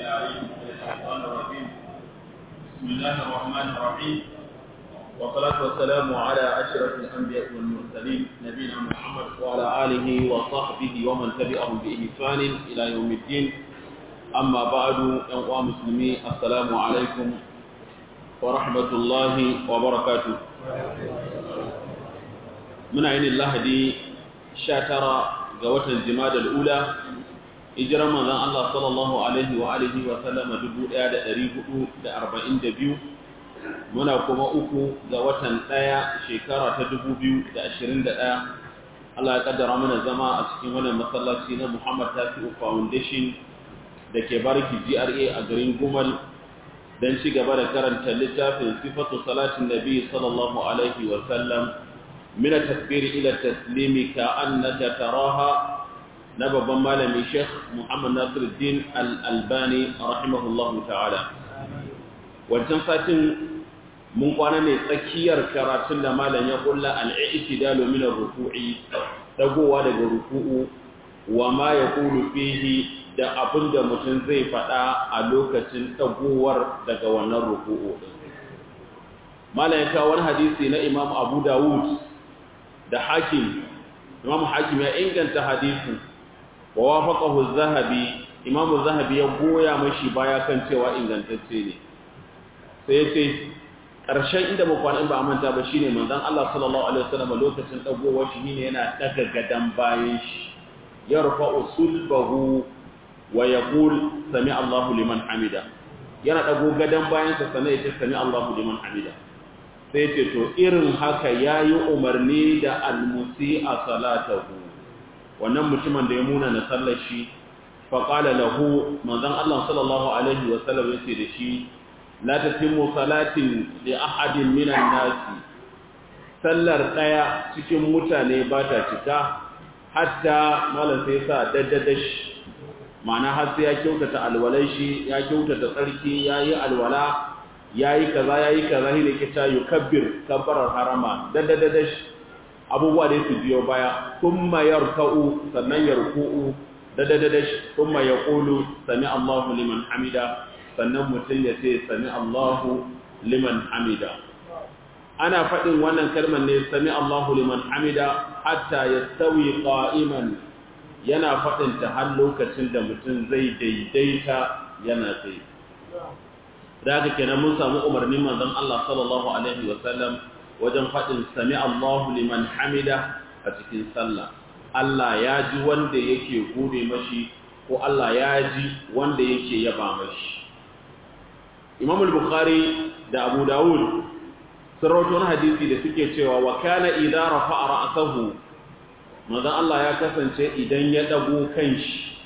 العليم من الشيطان الرجيم بسم الله الرحمن الرحيم والصلاة والسلام على أشرف الأنبياء والمرسلين نبينا محمد وعلى آله وصحبه ومن تبعهم بإحسان إلى يوم الدين أما بعد أيها المسلمين السلام عليكم ورحمة الله وبركاته من عين الله دي شاترة قوة الجماد الأولى hijirar manzon Allah sallallahu alaihi wa alihi wa sallama 1442 muna kuma uku ga watan ɗaya shekara ta 2021 Allah ya kaddara mana zama a cikin wannan masallaci na Muhammad Tasi'u Foundation da ke barki GRA a garin Gumal don ci gaba da karanta littafin sifatu salatin nabi sallallahu alaihi wa sallam min at-takbir ila at-taslimi ka annaka taraha na babban malami Sheikh Muhammad Nasiruddin Al-Albani rahimahullahu ta'ala. Wancan satin mun kwana ne tsakiyar karatun da malam ya kulla al-i'tidalu min ar-ruku'i dagowa daga ruku'u wa ma yaqulu fihi da abin da mutum zai faɗa a lokacin dagowar daga wannan ruku'u din. Malam ya kawo wani hadisi na Imam Abu Dawud da Hakim Imam Hakim ya inganta hadisin wa wafaqahu az-zahabi imamu zahabi ya goya mashi baya kan cewa ingantacce ne sai yace karshen inda mu kwana in ba manta ba shine manzon Allah sallallahu alaihi wasallam lokacin dagowar shi ne yana daga gadan bayan shi yarfa'u sulbahu wa yaqul sami Allahu liman hamida yana dago gadan bayan sa sanai yace sami Allahu liman hamida sai yace to irin haka yayi umarni da al-musi'a salatahu wannan mutumin da ya muna na sallar shi faƙala lahu manzan Allah sallallahu Alaihi wasallam ya ce da shi la ta timu salatin da ahadin minan nasi sallar ɗaya cikin mutane ba ta cika hatta malam sai sa daddadash ma'ana har sai ya kyautata alwalai shi ya kyautata tsarki ya yi alwala ya yi kaza ya yi kaza ne ke ta yi kabbir kabbarar harama daddadash abubuwa da su biyo baya kuma yarka'u sannan yarku'u dadadadash kuma yaqulu sami Allahu liman hamida sannan mutum ya ce sami Allahu liman hamida ana faɗin wannan kalmar ne sami Allahu liman hamida hatta yastawi qa'iman yana faɗin ta har lokacin da mutum zai daidaita yana tsaye da haka kenan mun samu umarnin manzon Allah sallallahu alaihi wa sallam wajen faɗin sami Allahu liman hamida a cikin sallah Allah ya ji wanda yake gode mashi ko Allah ya ji wanda yake yaba mashi Imam al-Bukhari da Abu Dawud sun rawaito hadisi da suke cewa wa kana idza rafa'a ra'sahu manzon Allah ya kasance idan ya dago kanshi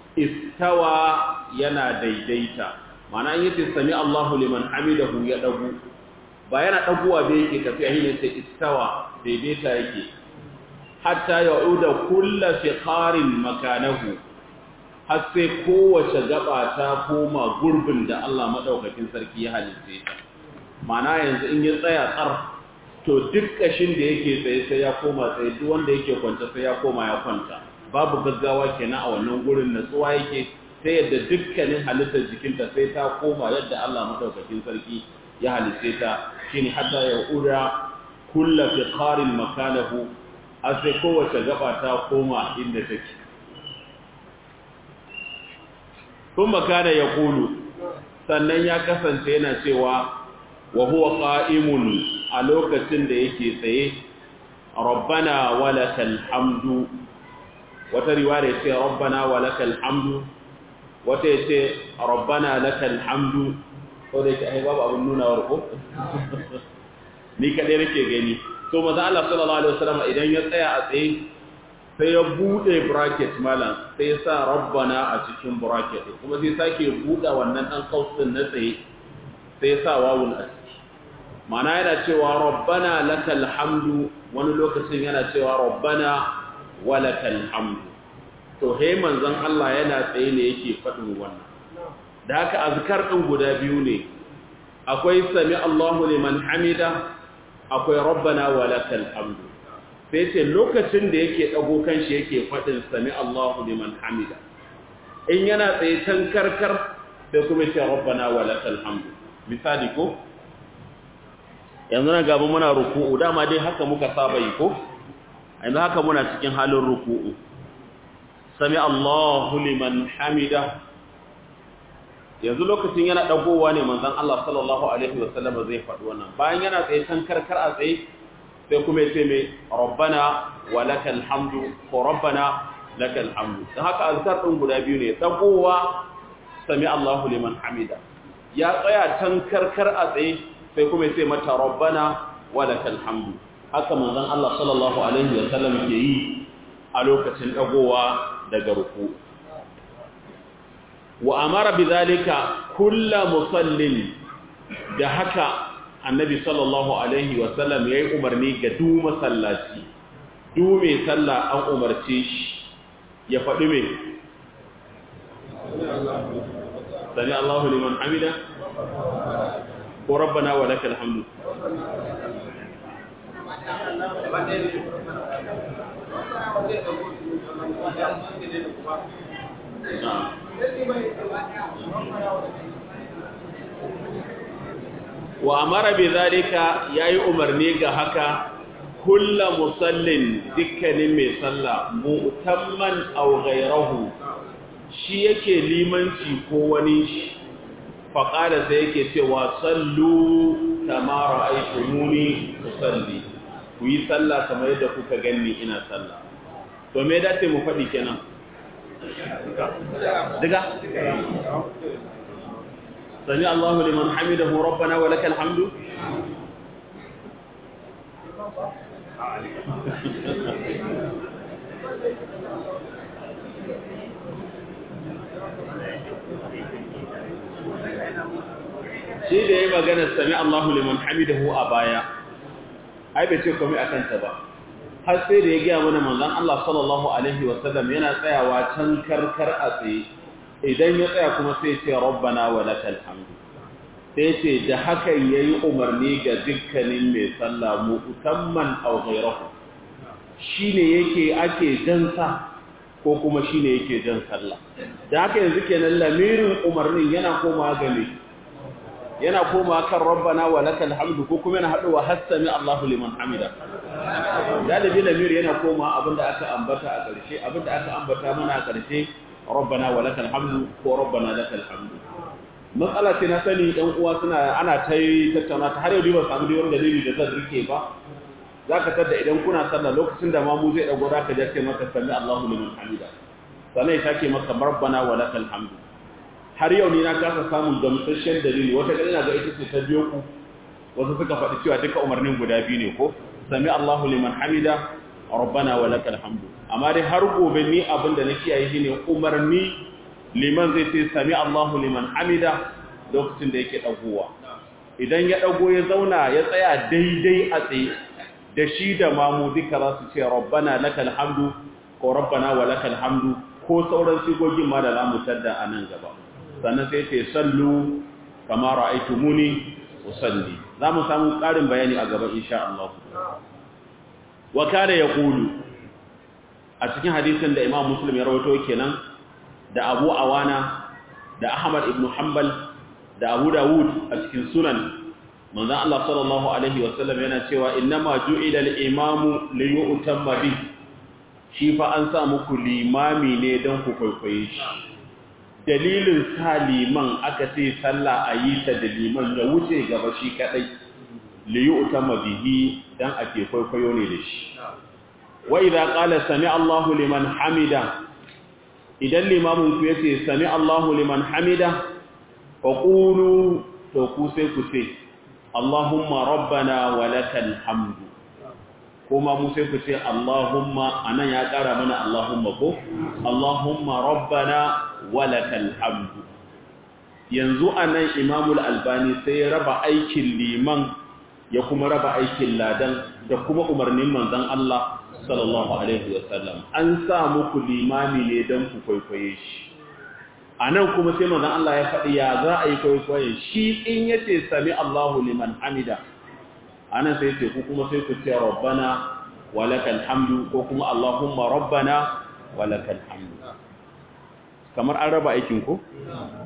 istawa yana daidaita ma'ana yace sami Allahu liman hamidahu ya dago ba yana ɗaguwa bai yake tafiya shi ne sai istawa daidaita yake hatta ya uda kulla fiqarin makanahu har sai kowace gaba ta koma gurbin da Allah madaukakin sarki ya halitta ta mana yanzu in ya tsaya tsar to duk kashin da yake tsaye sai ya koma tsaye duk wanda yake kwanta sai ya koma ya kwanta babu gaggawa kenan a wannan gurin natsuwa yake sai yadda dukkanin halittar jikinta sai ta koma yadda Allah madaukakin sarki ya halitta ta shine hatta ya ura kulla fiqarin makanahu a sai kowace gaba ta koma inda take kuma kana ya kulu sannan ya kasance yana cewa wa huwa qa'imun a lokacin da yake tsaye rabbana walakal hamdu wata riwaya ce rabbana walakal hamdu wata ce rabbana lakal hamdu ko da yake ai babu abin nuna warko ni kadai nake gani to maza Allah sallallahu alaihi wasallam idan ya tsaya a tsaye sai ya bude bracket malam sai ya sa rabbana a cikin bracket kuma sai sake buɗe wannan dan kausin na tsaye sai ya sa wawun a ciki ma'ana yana cewa rabbana lakal hamdu wani lokacin yana cewa rabbana walakal hamdu to he manzon Allah yana tsaye ne yake faɗin wannan da haka azkar ɗin guda biyu ne akwai sami Allahu liman hamida akwai rabbana wa lakal hamdu sai ce lokacin da yake dago kanshi yake faɗin sami Allahu liman hamida in yana tsaye can karkar sai kuma ce rabbana wa lakal hamdu misali ko yanzu na gaba muna ruku'u dama dai haka muka saba yi ko yanzu haka muna cikin halin ruku'u sami Allahu liman hamida yanzu lokacin yana dagowa ne manzon Allah sallallahu alaihi wasallam zai faɗi wannan bayan yana tsaye kan karkar a tsaye sai kuma yace mai rabbana wa lakal hamdu ko rabbana lakal hamdu dan haka azkar din guda biyu ne dagowa sami Allahu liman hamida ya tsaya can karkar a tsaye sai kuma yace mata rabbana wa lakal hamdu haka manzon Allah sallallahu alaihi wasallam ke yi a lokacin dagowa daga ruku wa amara bidhalika kullu musallin da haka annabi sallallahu alaihi wasallam yayi umarni ga du masallaci du mai sallah an umarce shi ya faɗi me sani Allahu liman hamida ko rabbana wa lakal hamdu wa amara bi zalika yayi umarni ga haka kullu musallin dukkanin mai sallah mu'tamman aw ghayrahu shi yake limanci ko wani shi faqala sai yake cewa sallu kama ra'aytumuni usalli ku yi sallah kamar yadda kuka ganni ina sallah to me dace mu faɗi kenan diga sami Allahu liman hamidahu rabbana wa lakal hamdu shi da ya magana sami Allahu liman hamidahu a baya ai bai ce komai akan ta ba har sai da ya gaya mana manzon Allah sallallahu alaihi wasallam yana tsayawa can karkar a tsaye idan ya tsaya kuma sai ce rabbana wa lakal hamdu sai ce da haka yayi umarni ga dukkanin mai sallah mu'tamman aw ghayrahu shine yake ake jansa ko kuma shine yake jan sallah da haka yanzu kenan lamirin umarnin yana komawa ga me yana koma kan rabbana wa lakal hamdu ko kuma yana haɗuwa hassami Allahu liman hamida galibi lamir yana koma abinda aka ambata a ƙarshe abinda aka ambata mana a ƙarshe rabbana wa lakal hamdu ko rabbana lakal hamdu matsala ce na sani ɗan uwa suna ana ta yi tattauna ta har yau ba samu wani dalili da zan rike ba za ka tada idan kuna sallah lokacin da mamu zai ɗago za ka je ce maka sami Allahu liman hamida sannan ya sake maka rabbana wa lakal hamdu har yau ni na kasa samun gamsasshen dalili wata ina ga ita ce ta biyo ku wasu suka faɗi cewa duka umarnin guda biyu ne ko sami Allahu liman hamida rabbana wa lakal hamdu amma dai har gobe ni abin da na kiyaye shine umarni liman zai ce sami Allahu liman hamida lokacin da yake dagowa idan ya dago ya zauna ya tsaya daidai a tsaye da shi da mamu duka za su ce rabbana lakal hamdu ko rabbana wa lakal hamdu ko sauran sigogin ma da zamu tadda a nan gaba sannan sai ce sallu kama ra'aytumuni usalli zamu samu ƙarin bayani a gaba insha Allah wa kana yaqulu a cikin hadisin da Imam Muslim ya rawaito kenan da Abu Awana da Ahmad ibn Hanbal da Abu Dawud a cikin sunan manzon Allah sallallahu alaihi wasallam yana cewa innama ju'ila al-imamu li yu'tamma bi shi fa an sa muku limami ne don ku kwaikwaye shi dalilin sa liman aka ce sallah a yi ta da liman ya wuce gaba shi kadai liyu utama bihi dan ake kwaikwayo ne da shi wa idza qala sami Allahu liman hamida idan limamin ku yace sami Allahu liman hamida fa qulu to ku sai ku ce Allahumma rabbana wa lakal hamdu kuma mu sai ku ce Allahumma anan ya kara mana Allahumma ko Allahumma rabbana walakal hamdu yanzu anan imamul albani sai ya raba aikin liman ya kuma raba aikin ladan da kuma umarnin manzon Allah sallallahu alaihi wasallam an sa muku limami ne dan ku kwaikwaye shi anan kuma sai manzon Allah ya faɗi ya za a yi kwaikwaye shi in yace sami Allahu liman hamida anan sai ce ku kuma sai ku ce rabbana walakal hamdu ko kuma Allahumma rabbana walakal hamdu kamar an raba aikin ku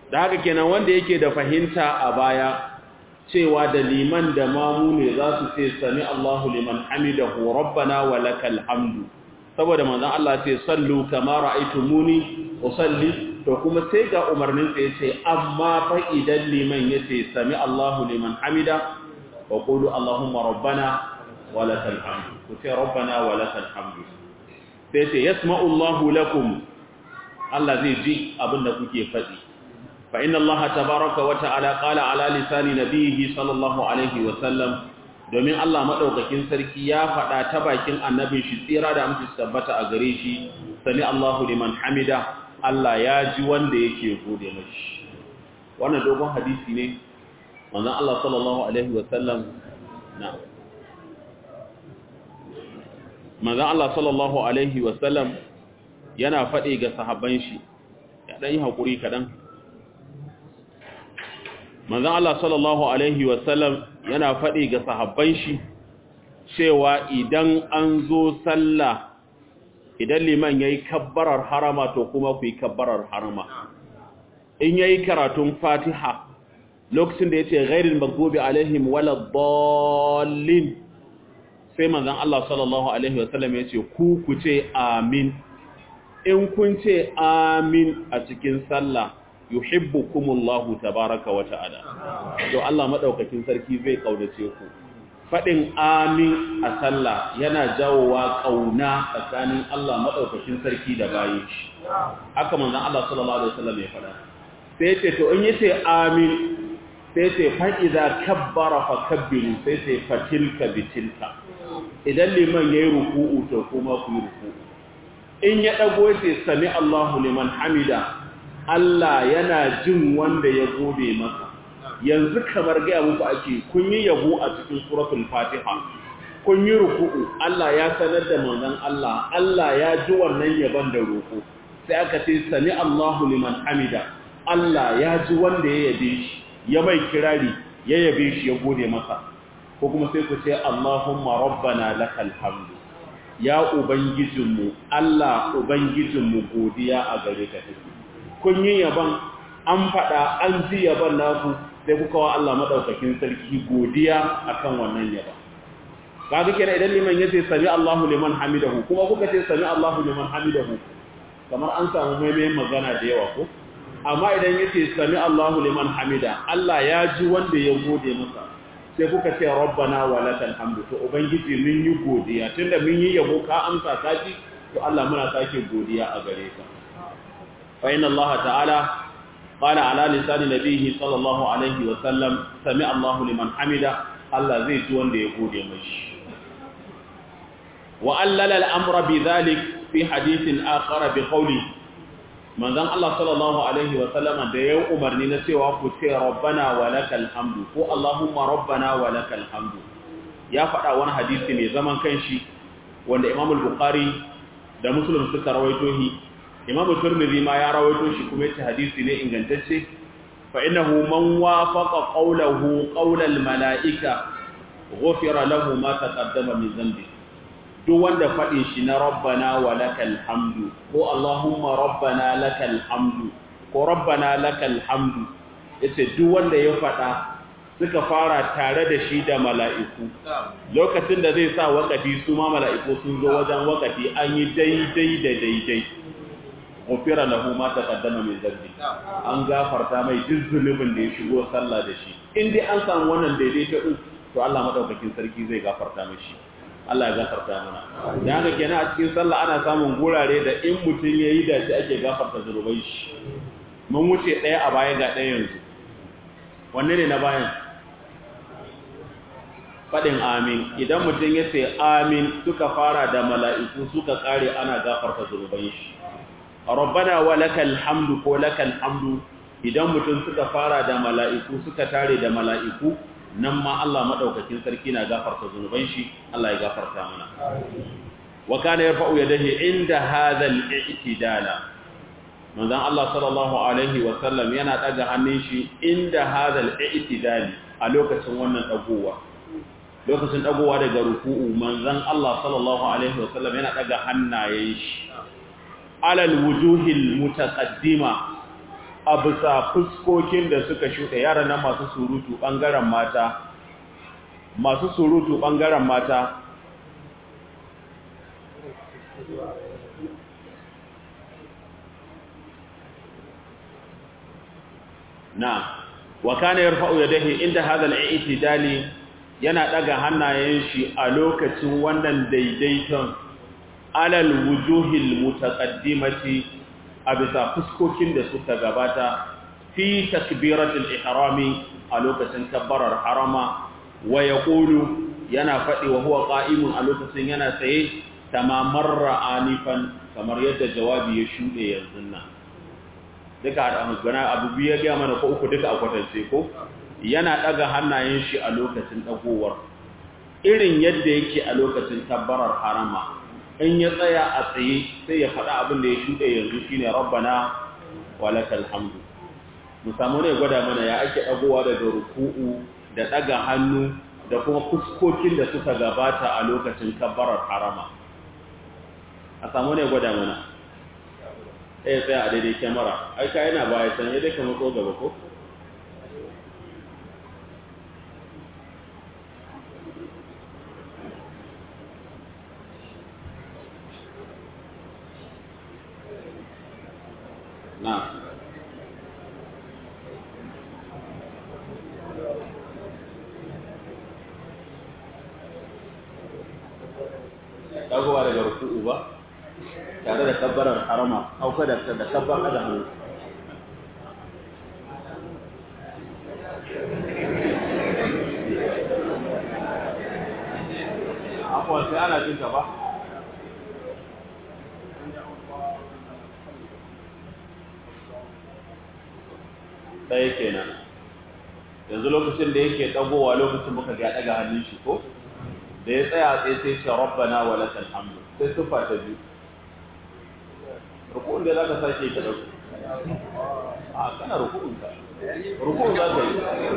da haka kenan wanda yake da fahimta a baya cewa da liman da mamu ne za su ce sami Allahu liman hamidahu rabbana wa lakal hamdu saboda manzon Allah ce sallu kama ra'aytumuni usalli to kuma sai ga umarnin sa yace amma fa idan liman yace sami Allahu liman hamida wa qulu Allahumma rabbana wa lakal hamdu ku ce rabbana wa lakal hamdu sai ce yasma'u Allahu lakum Allah zai ji abinda kuke faɗi fa inna Allah tabaraka wa ta'ala qala ala lisani nabiyhi sallallahu alaihi wa sallam domin Allah madaukakin sarki ya faɗa ta bakin annabin shi tsira da amince tabbata a gare shi sani Allahu liman hamida Allah ya ji wanda yake gode mashi wannan dogon hadisi ne manzon Allah sallallahu alaihi wa sallam na manzon Allah sallallahu alaihi wa sallam yana faɗi ga sahabban shi ya dan yi hakuri kadan manzon Allah sallallahu alaihi wa sallam yana faɗi ga sahabban shi cewa idan an zo sallah idan liman yayi kabbarar harama to kuma ku yi kabbarar harama in yayi karatun Fatiha lokacin da yace ghairil maghdubi alaihim waladdallin sai manzon Allah sallallahu alaihi wasallam yace ku ku ce amin in kun ce amin a cikin sallah yuhibbukumullahu tabaraka wa ta'ala to Allah madaukakin sarki zai kaunace ku fadin amin a sallah yana jawowa kauna tsakanin Allah madaukakin sarki da bayin shi haka manzon Allah sallallahu alaihi wasallam ya fada sai ce to in yace amin sai ce fa idza kabbara fa kabbiru sai ce fatilka bitilka idan liman yayi ruku'u to kuma ku yi ruku'u in ya dago sai sami Allahu liman hamida Allah yana jin wanda ya gode masa yanzu kamar gaya muku ake kun yi yabo a cikin suratul fatiha kun yi ruku'u Allah ya sanar da manzon Allah Allah ya ji wannan yabon da roko sai aka ce sami Allahu liman hamida Allah ya ji wanda ya yabe shi ya mai kirari ya yabe shi ya gode masa ko kuma sai ku ce Allahumma rabbana lakal hamdu ya ubangijinmu Allah ubangijinmu godiya a gare ka take kun yi yaban an faɗa an ji yaban naku sai kuka wa Allah madaukakin sarki godiya akan wannan yaba kaga kenan idan liman yace sami Allahu liman hamidahu kuma kuka ce sami Allahu liman hamidahu kamar an samu maimayin magana da yawa ko amma idan yace sami Allahu liman hamida Allah ya ji wanda ya gode masa sai kuka ce rabbana wa lakal hamdu to ubangiji mun yi godiya tunda mun yi yabo ka amsa ka ji to Allah muna sake godiya a gare ka fa inna Allah ta'ala qala ala lisan nabiyhi sallallahu alaihi wa sallam sami Allahu liman hamida Allah zai ji wanda ya gode mashi wa allala al-amra bidhalik fi hadithin akhar bi qawli manzon Allah sallallahu alaihi wa sallama da ya umarni na cewa ku ce rabbana wa lakal hamdu ko allahumma rabbana wa lakal hamdu ya faɗa wani hadisi mai zaman kanshi wanda Imam al-Bukhari da Muslim suka rawaito shi Imam Tirmidhi ma ya rawaito shi kuma yace hadisi ne ingantacce fa innahu man wafaqa qawlahu qawl al-mala'ika ghufira lahu ma taqaddama min dhanbi duk wanda faɗin shi na rabbana wa lakal hamdu ko allahumma rabbana lakal hamdu ko rabbana lakal hamdu yace duk wanda ya faɗa suka fara tare da shi da mala'iku lokacin da zai sa wakafi su ma mala'iku sun zo wajen wakafi an yi daidai da daidai gufira lahu ma taqaddama min dhanbi an gafarta mai duk zunubin da ya shigo sallah da shi in dai an samu wannan daidaito din to Allah madaukakin sarki zai gafarta mishi Allah ya gafarta mana da haka kenan a cikin sallah ana samun gurare da in mutum yayi da shi ake gafarta zunubai shi mun wuce ɗaya a baya ga ɗaya yanzu wanne ne na bayan faɗin amin idan mutum ya ce amin suka fara da mala'iku suka ƙare ana gafarta zunubai shi rabbana wa lakal hamdu ko lakal hamdu idan mutum suka fara da mala'iku suka tare da mala'iku nan ma Allah madaukakin sarki na gafarta zunuban shi Allah ya gafarta mana wa kana yarfa'u yadahi inda hadha al-i'tidala manzon Allah sallallahu alaihi wa sallam yana daga hannun shi inda hadha al-i'tidali a lokacin wannan dagowa lokacin dagowa daga ruku'u manzon Allah sallallahu alaihi wa sallam yana daga hannayen shi alal wujuhil mutaqaddima a bisa fuskokin da suka shuɗe yaran nan masu surutu ɓangaren mata masu surutu ɓangaren mata na wa kana yarfa'u yadayhi inda hadha al-i'tidali yana daga hannayen shi a lokacin wannan daidaiton alal wujuhil mutaqaddimati a bisa fuskokin da suka gabata fi takbiratul ihrami a lokacin kabbarar harama wa yaqulu yana fadi wa huwa qa'imun a lokacin yana tsaye tamamarra anifan kamar yadda jawabi ya shude yanzu nan duka da magana abu biya ga mana ko uku duka a kwatance ko yana daga hannayen shi a lokacin dagowar irin yadda yake a lokacin kabbarar harama in ya tsaya a tsaye sai ya faɗa abin da ya shuɗe yanzu shine rabbana walakal hamdu mu samu ne gwada mana ya ake dagowa daga ruku'u da daga hannu da kuma fuskokin da suka gabata a lokacin kabbarar harama a samu ne gwada mana ɗaya tsaya a daidai kyamara aika yana baya can yadda ka matso gaba ko na ɗagowa daga ruku'u ba tare da kabbarar harama auka da da kabbar da hannu akwai sai ana jin ba ɗaya kenan yanzu lokacin da yake ɗagowa lokacin muka ga ɗaga hannun shi ko da ya tsaya tsaye sai ce rabbana wa lakal hamdu sai sufa ta biyu rukun da za ka sake ka dauko a kana rukun ka rukun za ka yi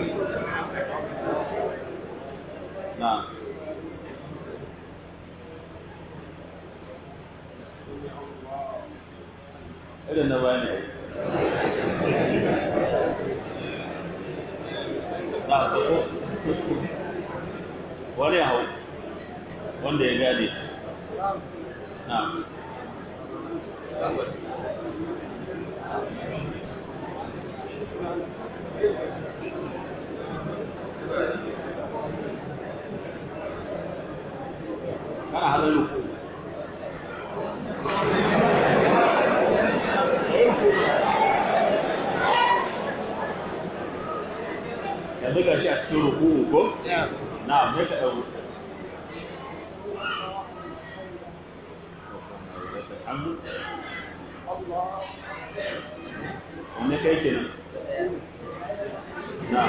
na irin na bani na tsako wani hau wanda ya gane na kana halalu yanzu ga shi a cikin ruku'u ko? na mai ka ɗau Alhamdu. Wanne kai kenan? Na.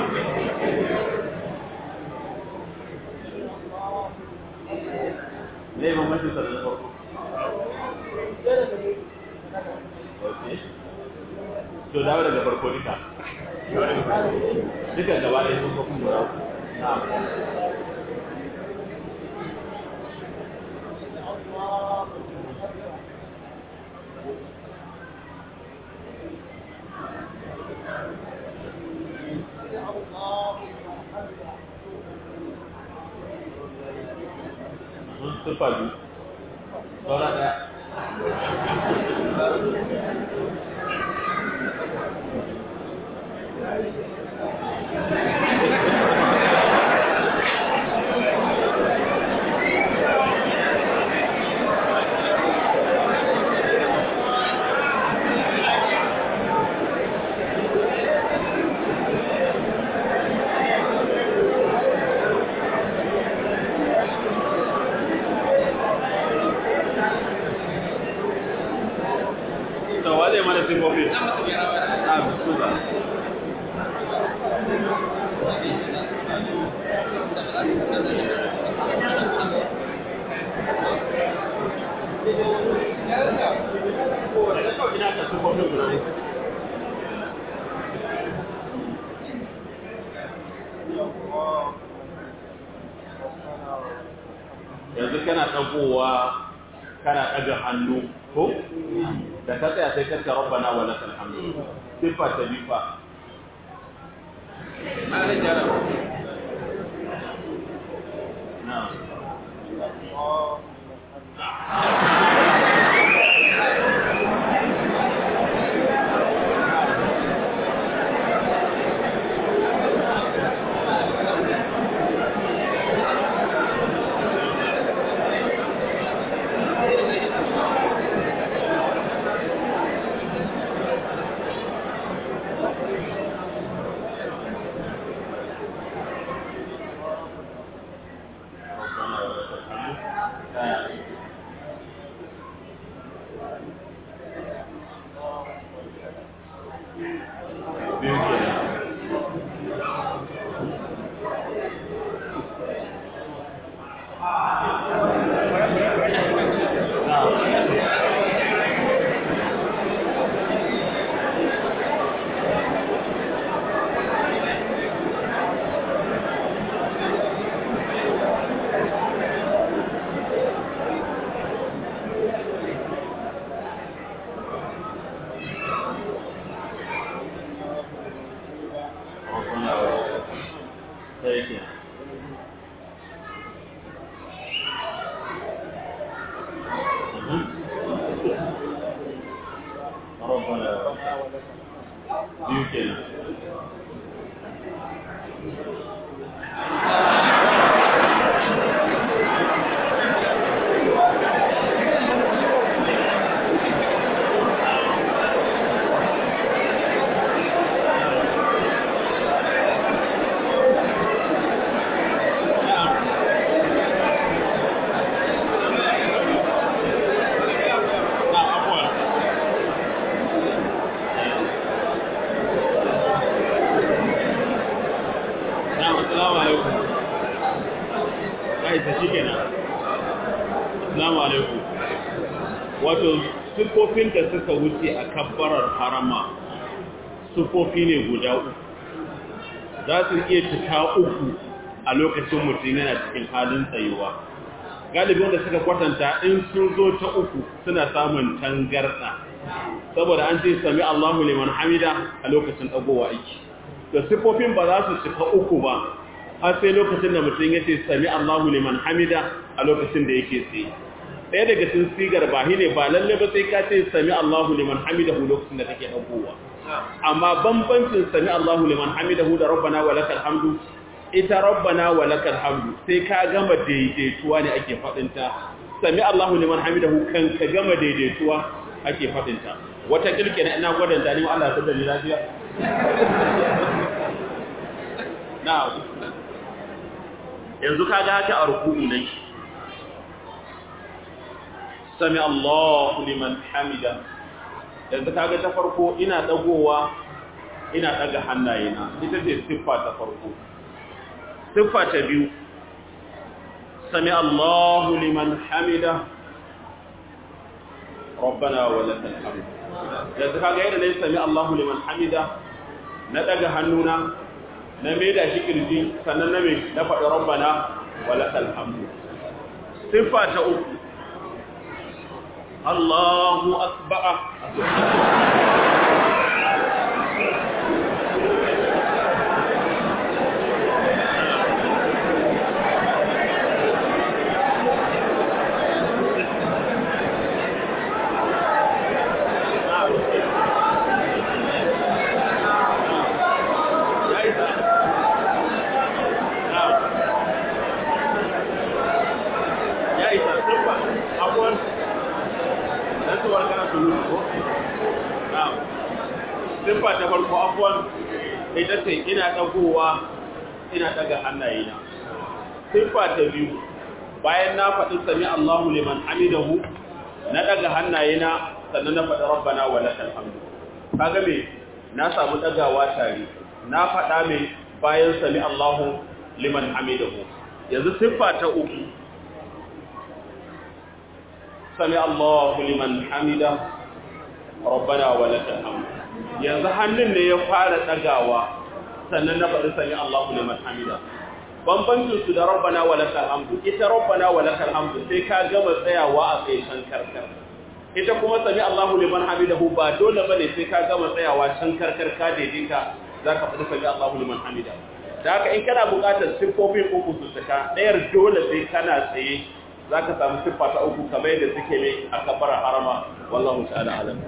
Me ba mace sa da farko? Okay. To dawo daga farko duka. Duka gaba ɗaya sun kuma guda. Na. sun sufa biyu saura ɗaya to wa zai mana singofi a suka yanzu kana ɗagowa kana ɗaga hannu ko da ka tsaya sai ka rabbana wa lakal hamdu siffa ta biyu fa na'am siffofin da suka wuce a kabbarar harama siffofi ne guda uku za su iya cika uku a lokacin mutum yana cikin halin tsayuwa galibin da suka kwatanta in sun zo ta uku suna samun tangarɗa saboda an ce sami Allahu liman hamida a lokacin ɗagowa aiki da siffofin ba za su cika uku ba har sai lokacin da mutum ya ce sami Allahu liman hamida a lokacin da yake tsaye ɗaya daga cikin sigar ba ne ba lalle ba sai ka ce sami Allahu liman hamidahu lokacin da kake dagowa amma bambancin sami Allahu liman hamidahu da rabbana wa lakal hamdu ita rabbana wa lakal hamdu sai ka gama daidaituwa ne ake fadin ta sami Allahu liman hamidahu kan ka gama daidaituwa ake fadin ta wata kilke na ina gwadan da ni Allah ya tabbata lafiya na yanzu kaga haka a ruku'u ne sami Allahu liman hamida yanzu kaga ta farko ina dagowa ina daga hannayena ita ce siffa ta farko siffa ta biyu sami Allahu liman hamida rabbana wa lakal hamd yanzu kaga yadda nayi sami Allahu liman hamida na daga hannuna na maida shi kirji sannan na me na faɗi rabbana wa lakal hamd siffa ta uku Allahu akbar siffa ta farko afuwan ita ce ina ɗagowa ina ɗaga hannayena siffa ta biyu bayan na faɗi sami Allahu liman hamidahu na ɗaga hannayena sannan na faɗi rabbana wa lakal hamdu kaga me na samu ɗagawa tare na faɗa me bayan sami Allahu liman hamidahu yanzu siffa ta uku sami Allahu liman hamida rabbana wa lakal hamdu yanzu hannun ne ya fara ɗagawa sannan na faɗi sami Allahu liman hamida bambancin su da rabbana wa lakal hamdu ita rabbana wa lakal hamdu sai ka gama tsayawa a tsaye kan karkar ita kuma sami Allahu liman hamidahu ba dole bane sai ka gama tsayawa can karkar ka daidaita zaka faɗi sami Allahu liman hamidahu da haka in kana buƙatar siffofin uku su saka ɗayar dole sai kana tsaye zaka samu siffa ta uku kamar yadda suke ne a kafara harama wallahu ta'ala alam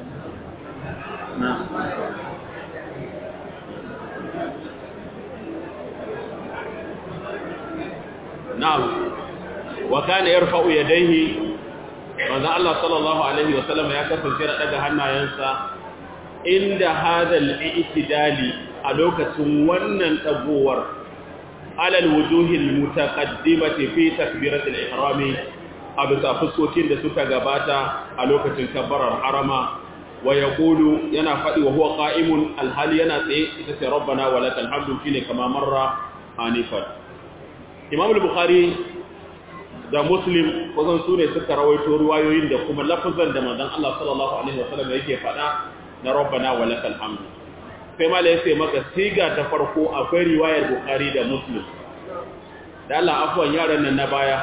na'am wa kana yarfa'u yadayhi manzo Allah sallallahu alaihi wasallam ya kasance da daga hannayensa inda hadal i'tidali a lokacin wannan dagowar alal wujuhil mutaqaddimati fi takbiratil ihrami a bisa fuskokin da suka gabata a lokacin kabbarar harama wa yaqulu yana fadi wa huwa qa'imun alhali yana tsaye ita ce rabbana wa lakal hamdu shine kama marra anifan imam al-bukhari da muslim kusan su ne suka rawaito ruwayoyin da kuma lafazan da manzon Allah sallallahu alaihi wasallam yake faɗa na rabbana wa lakal hamdu sai ma ya ce maka siga ta farko akwai riwayar bukhari da muslim da Allah afwan yaran nan na baya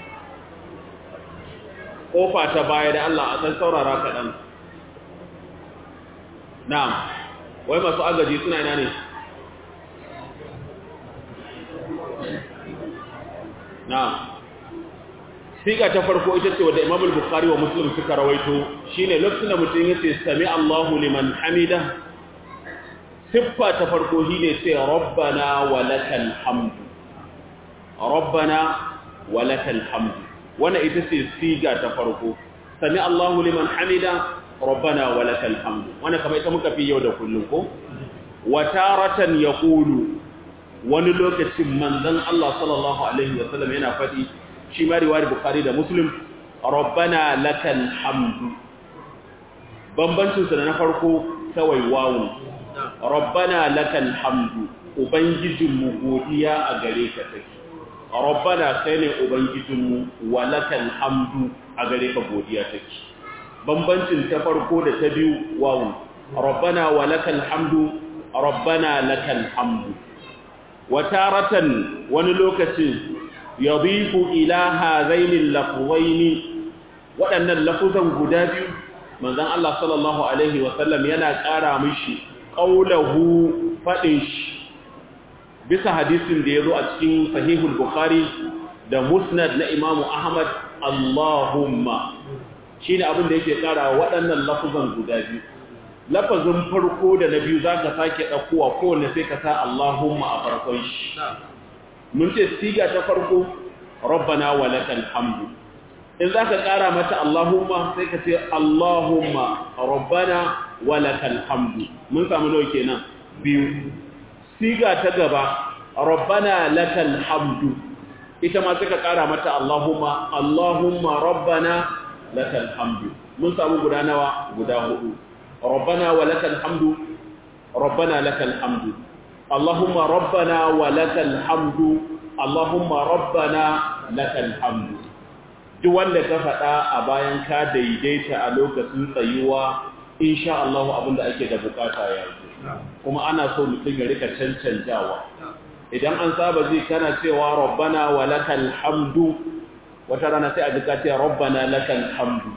kofa ta baya da Allah a san saurara kaɗan na'am wai masu agaji suna ina ne na'am siga ta farko ita ce wadda Imam al-Bukhari wa Muslim suka rawaito shine lokacin da mutum yace sami Allahu liman hamida siffa ta farko shine sai rabbana wa lakal hamdu rabbana wa lakal hamdu wannan ita ce siga ta farko sami Allahu liman hamida rabbana wa lakal hamdu wannan kamar ita muka fi yau da kullun ko wa taratan yaqulu wani lokacin manzon Allah sallallahu alaihi wasallam yana faɗi shi ma riwayar bukhari da muslim rabbana lakal hamdu bambancin sa na farko kawai wawun rabbana lakal hamdu ubangijin mu godiya a gare ka take rabbana kai ne ubangijin mu wa lakal hamdu a gare ka godiya take bambancin ta farko da ta biyu wawun rabbana wa lakal hamdu rabbana lakal hamdu wataratan wani lokacin yadifu ila hazaini lafzaini waɗannan lafuzan guda biyu manzon Allah sallallahu alaihi wasallam yana ƙara mishi qaulahu fadin shi bisa hadisin da yazo a cikin sahihul bukhari da musnad na imamu ahmad allahumma shine abin da yake ƙara waɗannan lafuzan guda biyu lafazin farko da na biyu zaka sake ɗaukowa kowanne sai ka sa allahumma a farkon shi mun ce siga ta farko rabbana wa lakal hamdu in zaka kara mata allahumma sai ka ce allahumma rabbana wa lakal hamdu mun samu nawa kenan biyu siga ta gaba rabbana lakal hamdu ita ma sai ka kara mata allahumma allahumma rabbana lakal hamdu mun samu guda nawa guda hudu rabbana wa lakal hamdu rabbana lakal hamdu allahumma rabbana wa lakal hamdu Allahumma rabbana lakal hamdu duk wanda ka faɗa a bayan ka daidaita a lokacin tsayuwa insha Allah abinda ake da bukata ya zo kuma ana so mutum ya rika cancanjawa idan an saba zai kana cewa rabbana wa lakal hamdu wata rana sai a ji ka ce rabbana lakal hamdu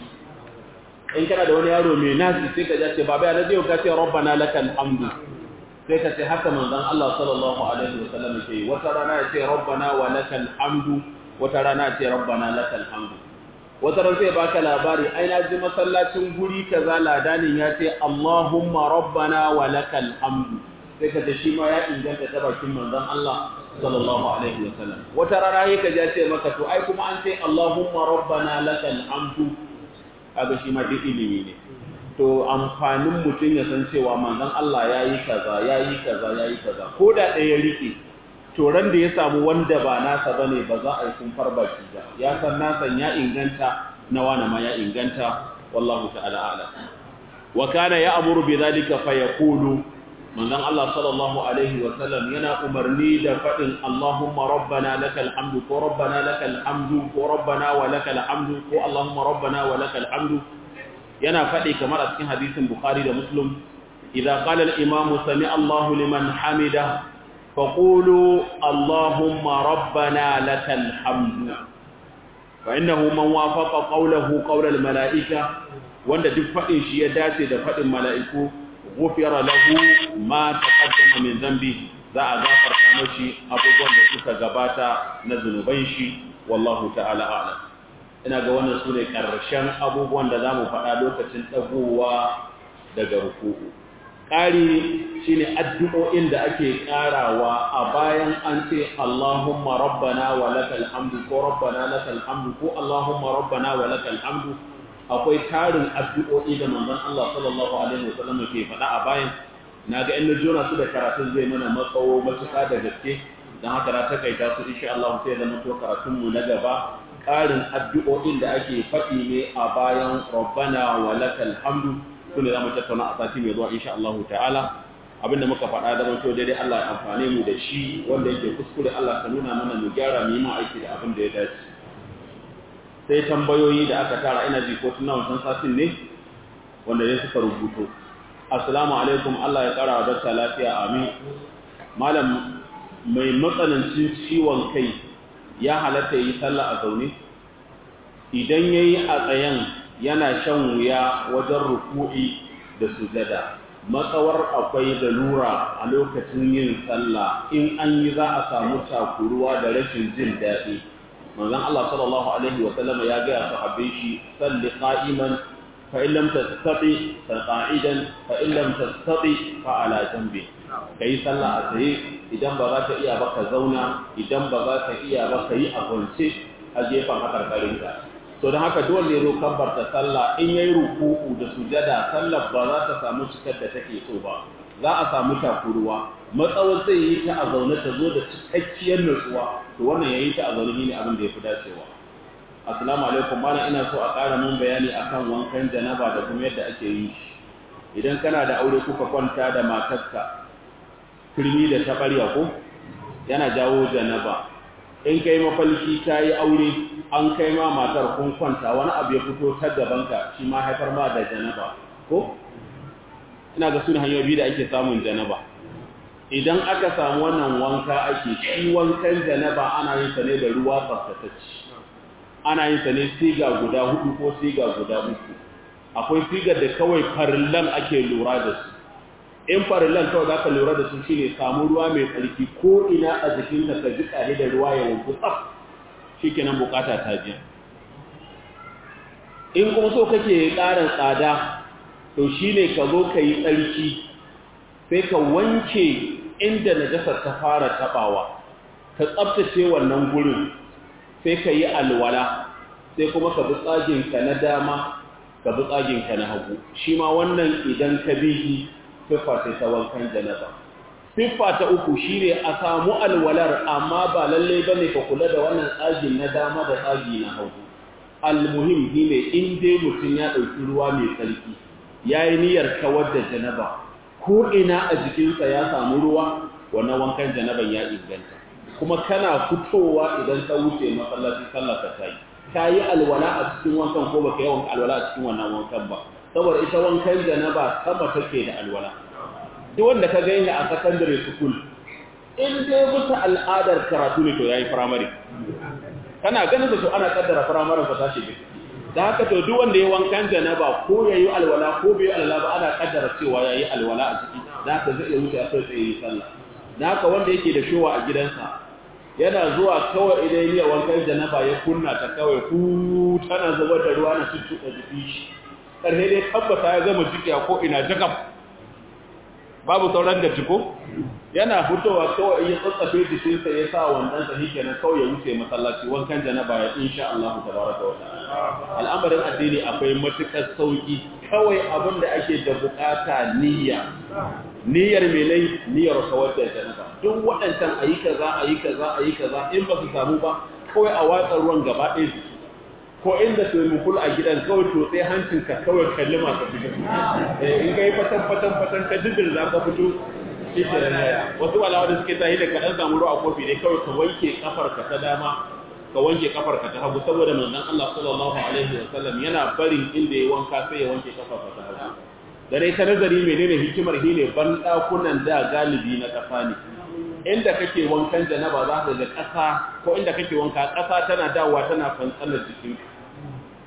in kana da wani yaro mai nasi sai ka ce baba ya laje ka ce rabbana lakal hamdu sai ka ce haka manzon Allah sallallahu alaihi wasallam ke wata rana ya ce rabbana wa lakal hamdu wata rana ya ce rabbana lakal hamdu wata rana sai baka labari ai na ji masallacin guri kaza ladanin ya ce Allahumma rabbana wa lakal hamdu sai ka ce shi ma ya inganta ta bakin manzon Allah sallallahu alaihi wasallam wata rana yake ya ce maka to ai kuma an ce Allahumma rabbana lakal hamdu kaga shi ma duk ilimi ne to amfanin mutum ya san cewa manzon Allah ya yi kaza ya yi kaza ya yi kaza ko da ɗaya riƙe to ran da ya samu wanda ba nasa ba ne ba za a yi sun baki ba ya san nasan ya inganta na wani ma ya inganta wallahu ta'ala ala wa kana ya amuru bi zalika fa yaqulu manzon Allah sallallahu alaihi wa sallam yana umarni da fadin Allahumma rabbana lakal hamdu ko rabbana lakal hamdu ko rabbana wa lakal hamdu ko Allahumma rabbana wa lakal hamdu yana faɗi kamar a cikin hadisin Bukhari da Muslim idza qala al-imam sami Allahu liman hamida faqulu Allahumma rabbana lakal hamdu fa innahu man wafaqa qawlahu qawla al-mala'ika wanda duk faɗin shi ya dace da faɗin mala'iku gufira lahu ma taqaddama min zambi za a gafarta mashi abubuwan da suka gabata na zunuban shi wallahu ta'ala a'lam ina ga wannan su ne ƙarshen abubuwan da za mu faɗa lokacin ɗagowa daga ruku'u ƙari shi ne addu'o'in da ake ƙarawa a bayan an ce Allahumma rabbana wa lakal hamdu ko rabbana lakal hamdu ko Allahumma rabbana wa lakal hamdu akwai tarin addu'o'i da manzon Allah sallallahu alaihi wasallam ke faɗa a bayan na ga in jona su da karatun zai mana matsawo matuƙa da gaske don haka na takaita su insha Allah sai zama to karatun mu na gaba ƙarin addu'o'in da ake faɗi ne a bayan rabbana wa lakal hamdu sune zamu tattauna a sati mai zuwa insha Allah ta'ala abinda muka faɗa da mutu daidai Allah ya amfane mu da shi wanda yake kuskure Allah ka nuna mana mu gyara mu yi ma aiki da abin da ya dace sai tambayoyi da aka tara ina ji ko tun wancan satin ne wanda ya suka rubuto assalamu alaikum Allah ya kara wa dakta lafiya amin malam mai matsanancin ciwon kai ya halatta yi sallah a zaune idan yayi a tsayen yana shan wuya wajen ruku'i da sujada matsawar akwai lura a lokacin yin sallah in an yi za a samu takuruwa da rashin jin daɗi manzon Allah sallallahu alaihi wa sallam ya ga sahabbai shi salli qa'iman fa in lam tastati fa qa'idan fa in lam tastati fa ala janbi kai sallah a tsaye idan ba za ka iya ba ka zauna idan ba za ka iya ba ka yi a kwance a gefen hakarkarinka to don haka dole ne rokan barta sallah in yayi ruku'u da sujada sallar ba za ta samu cikar da take so ba za a samu takuruwa matsawar zai yi ta a zaune ta zo da cikakkiyar nutsuwa to wannan yayi ta a zaune ne abin da yafi dacewa assalamu alaikum mana ina so a ƙara mun bayani akan wankan janaba da kuma yadda ake yi idan kana da aure kuka kwanta da matarka turmi da taɓarya ko yana jawo janaba in kai mafalki ta yi aure an kai ma matar kun kwanta wani abu ya fito ta gabanka shi ma haifar ma da janaba ko ina ga suna hanyoyi da ake samun janaba idan aka samu wannan wanka ake shi wankan janaba ana yin sa ne da ruwa tsaftatacce ana yin sa ne siga guda hudu ko siga guda uku akwai sigar da kawai farillan ake lura da su in farillan kawai za ka lura da su shi ne samu ruwa mai tsarki ko ina a jikinka ka ji ƙare da ruwa ya wanku tsaf shi kenan bukata ta biya in kuma so kake ƙarin tsada to shi ne ka zo ka yi tsarki sai ka wanke inda najasar ta fara taɓawa ka tsabtace wannan gurin sai ka yi alwala sai kuma ka bi tsaginka na dama ka bi tsaginka na hagu shi ma wannan idan ka bi siffa sai ta wankan janaba siffa ta uku shine a samu alwalar amma ba lalle bane ka kula da wannan tsagin na dama da tsagi na hagu almuhim shine in dai mutum ya dauki ruwa mai tsarki yayi niyyar kawar da janaba ko ina a jikinsa ya samu ruwa wannan wankan janaban ya inganta kuma kana fitowa idan ka wuce masallaci sallah ka tayi kayi alwala a cikin wankan ko baka yi alwala a cikin wannan wankan ba saboda ita wankan janaba sama take da alwala duk wanda ka gani a secondary school in dai bisa al'adar karatu ne to yayi primary kana ganin da to ana kaddara primary ka tashi bi da haka to duk wanda ya wankan janaba ko yayi alwala ko bai alwala ba ana kaddara cewa yayi alwala a ciki da haka zai wuce a sai yi sallah da haka wanda yake da showa a gidansa yana zuwa kawai idan ya wankan janaba ya kunna ta kawai ku tana zubar da ruwa na tuttuɗa jiki shi ƙarfe dai tabbata ya gama jikiya ko ina jakab babu sauran da ciko yana fitowa kawai ya tsatsafe jikinsa ya sa wannan sa shi kenan kawai ya wuce masallaci wankan janaba ya insha Allah tabaraka wa ta'ala al'amarin addini akwai matukar sauki kawai abin da ake da bukata niyya niyyar menai niyyar kawar da janaba duk waɗancan ayi kaza ayi kaza ayi kaza in ba su samu ba kawai a watsa ruwan gaba ɗaya ko inda swimming pool a gidan kawai tutse hancinka kawai kalli masu fito in kai fatan fatan fatan ka jibir za ka fito shi ke nan yaya wasu walawa da suke tahi da kaɗan samu ruwa a kofi ne kawai ka wanke kafar ka ta dama ka wanke kafar ka ta hagu saboda manzon Allah sallallahu alaihi wa sallam yana barin inda ya wanka sai ya wanke kafar ka ta hagu da dai ta nazari menene hikimar hine ban dakunan da galibi na ƙasa ne inda kake wankan janaba za ka ga ƙasa ko inda kake wanka ƙasa tana dawowa tana fantsalar jikinka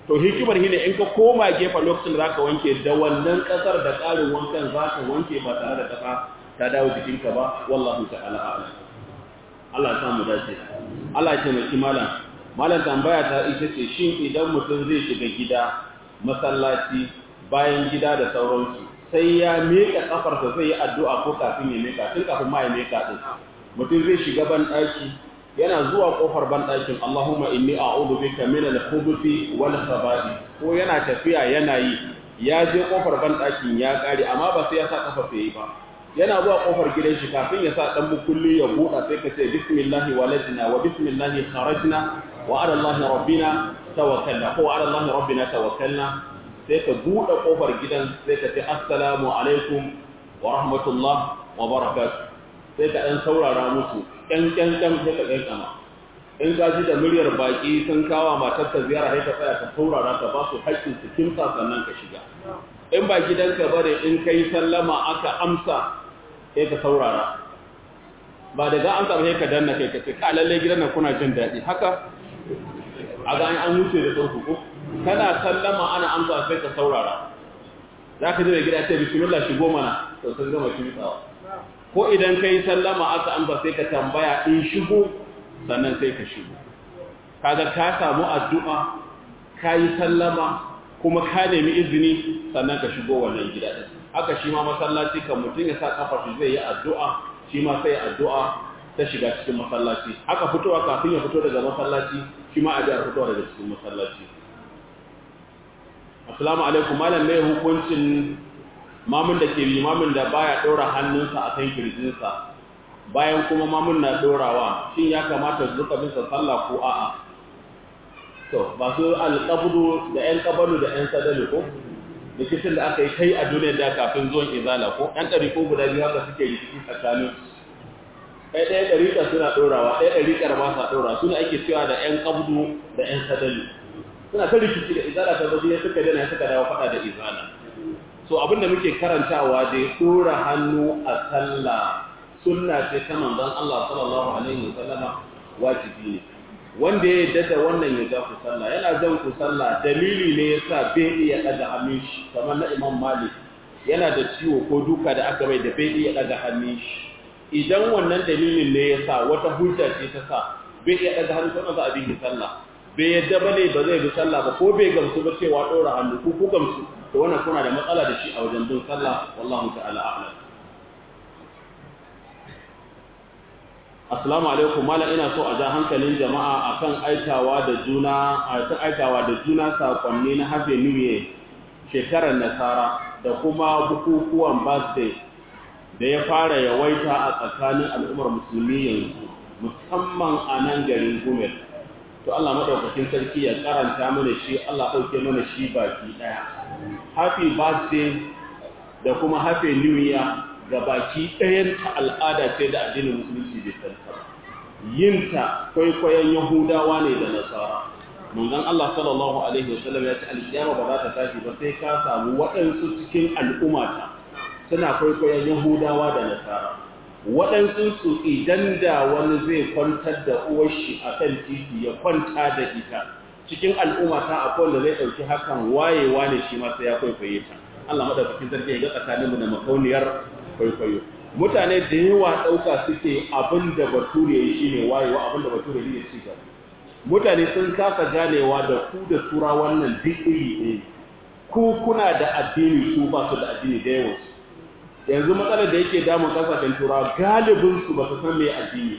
to hikimar shine in ka koma gefe lokacin da zaka wanke da wannan kasar da ƙarin wankan zaka wanke ba tare da kasa ta dawo jikinka ba wallahu ta'ala a'lam Allah ya samu dace Allah ya taimaki malam malam tambaya ta ita ce shin idan mutum zai shiga gida masallaci bayan gida da sauransu sai ya meka kafarsa zai yi addu'a ko kafin ya meka tun kafin ma ya meka din mutum zai shiga ban daki yana zuwa kofar ban dakin Allahumma inni a'udhu bika min al-khubuthi wal khabathi ko yana tafiya yana yi ya je kofar ban dakin ya kare amma ba sai ya sa kafa sai ba yana zuwa kofar gidan shi kafin ya sa dan mukulli ya buɗa sai ka ce bismillahi walajna wa bismillahi kharajna wa ala allahi rabbina tawakkalna ko ala allahi rabbina tawakkalna sai ka buɗe kofar gidan sai ka ce assalamu alaikum wa rahmatullah wa barakatuh sai ka dan saurara musu ƙyan ƙyan ƙyan sai ka ƙyan kama in ka ji da muryar baki sun kawo matar ka ziyara sai ka tsaya ka saurara ka ba su haƙƙin su kimsa sannan ka shiga in ba gidanka bare in kai sallama aka amsa sai ka saurara ba daga an samu ka danna kai ka ce ka lalle gidan nan kuna jin daɗi haka a ga an wuce da ɗauku ko kana sallama ana amsa sai ka saurara za ka ji da gida ce bismillah shigo mana to sun gama kimtsawa ko idan ka yi sallama aka amsa sai ka tambaya in shigo sannan sai ka shigo kaga ka samu addu'a ka yi sallama kuma ka nemi izini sannan ka shigo wannan gida ɗin haka shi ma masallaci kan mutum ya sa kafa shi zai yi addu'a shi ma sai addu'a ta shiga cikin masallaci haka fitowa kafin ya fito daga masallaci shi ma addu'a fitowa daga cikin masallaci assalamu alaikum malam mai hukuncin mamun da ke limamin da baya ɗora hannunsa a kan kirjinsa bayan kuma mamun na ɗorawa shin ya kamata su zuka bisa sallah ko a'a to ba su alƙabdu da ƴan ƙabalu da ƴan sadalu ko rikicin da aka yi kai a duniyar da kafin zuwan izala ko ɗan ɗari ko guda biyu haka suke rikici tsakanin ɗaya ɗaya ɗariƙa suna ɗorawa ɗaya ɗariƙar ba sa ɗora su ne ake cewa da ƴan ƙabdu da ƴan sadalu suna ta rikici da izala ta zo ya suka dana suka dawo faɗa da izala so abinda muke karantawa da ɗora hannu a sallah sunna ce ta manzon Allah sallallahu alaihi wasallama wajibi ne wanda ya yadda da wannan ya ja ku sallah yana jan ku sallah dalili ne yasa bai iya daga hannun shi kamar na Imam Malik yana da ciwo ko duka da aka bai da bai iya daga hannun shi idan wannan dalilin ne yasa wata hujja ce ta sa bai iya daga hannun sa a bihi sallah bai yadda bane ba zai bi sallah ba ko bai gamsu ba cewa dora hannu ko ku gamsu to wannan kuna da matsala da shi a wajen bin sallah wallahu ta'ala a'lam Assalamu alaikum malam ina so a ja hankalin jama'a akan aikawa da juna akan aikawa da juna sakonni na Happy New Year shekarar Nasara da kuma bukukuwan birthday da ya fara yawaita a tsakanin al'ummar musulmi yanzu musamman a nan garin Gumel to Allah madaukakin sarki ya karanta mana shi Allah dauke mana shi baki daya Happy birthday da kuma Happy New Year ga baki ɗayan ta al'ada ce da addinin musulunci bai tanta yinta kwaikwayon yahudawa ne da nasara manzon Allah sallallahu alaihi wasallam ya ce alkiyama ba za ta tashi ba sai ka samu waɗansu cikin al'ummata suna kwaikwayon yahudawa da nasara waɗansu su idan da wani zai kwantar da uwar shi a kan titi ya kwanta da ita cikin al'ummata akwai wanda zai ɗauki hakan wayewa ne shi ma sai ya kwaikwaye ta Allah madaukakin sarki ya ga tsakaninmu da makauniyar kwaikwayo mutane da yawa ɗauka suke abin da bature yi shine wayewa abin da bature yi ne ci gaba mutane sun kasa ganewa da ku da tura wannan duk iri ɗaya ku kuna da addini su ba su da addini da yawan yanzu matsalar da yake damun kasashen turawa galibin su ba su san me addini ba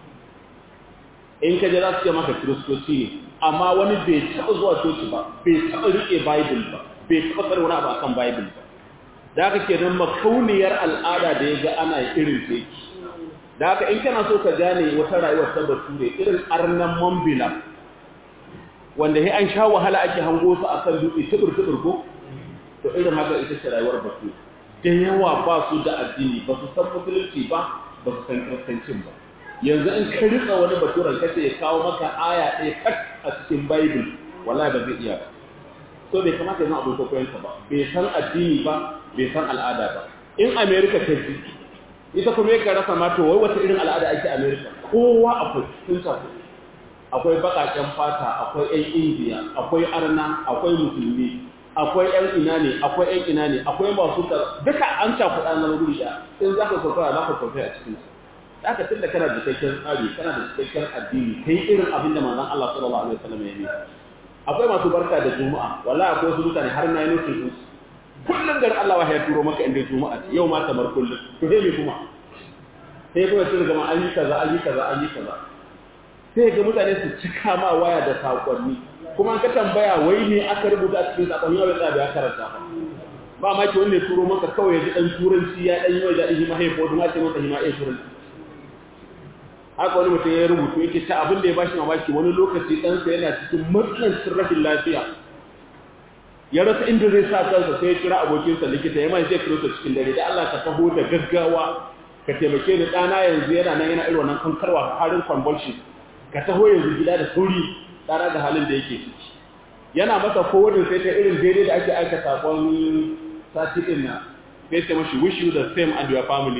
in ka je za su ce maka kiristoci ne amma wani bai taɓa zuwa coci ba bai taɓa riƙe bible ba bai taɓa tsare wani abu akan bible ba da haka ke nan makauniyar al'ada da ya ga ana irin teki da haka in kana so ka gane wata rayuwar ta bature irin arnan mambila wanda ya an sha wahala ake hango su a kan dutse tubur-tubur ko to irin haka ita ce rayuwar bature da yawa ba su da addini ba su san musulunci ba ba su san kiristancin ba yanzu in ka rika wani baturen kace ya kawo maka aya ɗaya kat a cikin bible wallahi ba zai iya ba so bai kamata ya zama abin kwaikwayonsa ba bai san addini ba bai san al'ada ba in america ta ji ita kuma ya rasa ma to wai wata irin al'ada ake america kowa akwai sun shafi akwai baƙaƙen fata akwai 'yan indiya akwai arna akwai musulmi akwai 'yan ina ne akwai 'yan ina ne akwai masu ka duka an ca kuɗa na wuri ɗaya in za ka kwaikwaya za ka kwaikwaya a cikin su da aka tunda kana da cikakken tsari kana da cikakken addini kai irin abin da manzon Allah sallallahu alaihi wasallam ya yi akwai masu barka da juma'a wallahi akwai wasu mutane har na yi nufin su kullum garin Allah ya turo maka inda juma'a yau ma kamar kullum to sai me kuma sai kuma sun gama an yi kaza an yi kaza an yi kaza sai ga mutane su cika ma waya da sakonni kuma an ka tambaya wai me aka rubuta a cikin sakonni ya tsaya ya karanta ba ba ma ki wanda ya turo maka kawai ya ji dan turanci ya dan yi wa da hima haifo kuma ce masa hima ai turanci haka wani mutum ya rubutu yake ta abin da ya bashi mamaki wani lokaci ɗansa yana cikin matsanancin rashin lafiya ya rasa inda zai sa kansa sai ya kira abokinsa likita ya mai zai kiro ta cikin dare da Allah ka taho da gaggawa ka taimake ni ɗana yanzu yana nan yana irin wannan kankarwa harin convulsion ka taho yanzu gida da sauri ɗana da halin da yake ciki yana masa kowane sai ta irin daidai da ake aika sakon sati ɗin na sai ta mashi wish you the same and your family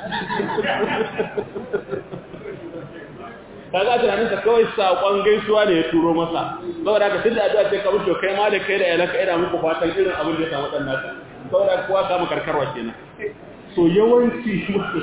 kaga tunanin sa kawai sakon gaisuwa ne ya turo masa saboda haka tunda addu'a ce ka mutu kai ma da kai da iyalanka ina muku fatan irin abin da ya samu dan naka saboda kowa samu karkarwa kenan so yawanci